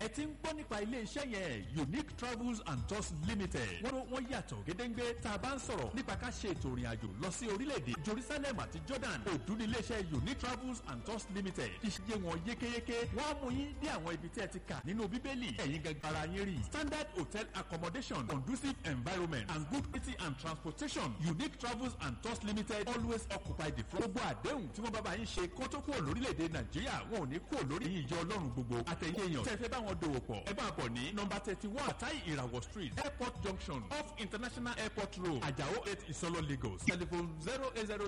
ẹ ti ń gbọ́ nípa ilé iṣẹ́ yẹn unique travels and tours limited wọ́n wọ́n yàtọ̀ gédéńgbé tá a bá ń sọ̀rọ̀ nípa ká ṣe ètò ìrìn àjò lọ sí orílẹ̀-èdè jerusalem àti jordan òdú ní ilé iṣẹ́ unique travels and tours limited iṣẹ́ wọn yékéyéké wọ́n á mú yín dé àwọn ibi tí ẹ ti kà nínú bíbélì ẹ̀yin gangan ara yín rí standard hotel accommodation conducive environment and good quality and transportation unique travels and tours limited always occupy the front. gbogbo àdéhùn tí wọ́n bá bá yín ṣe kó tó kúrò lórílẹ̀‐èdè nàìjíríà wọn ò ní kúrò lórí yín ìjọ ọlọ́run gbogbo àtẹ̀yìn èèyàn tẹ́ fẹ́ bá wọn dòwò pọ̀ ẹ bá bọ̀ ní nọmba thirty one atai ìràwọ̀ street airport junction off international airport road ajao eight ìsọlọ lagos telephone zero eight zero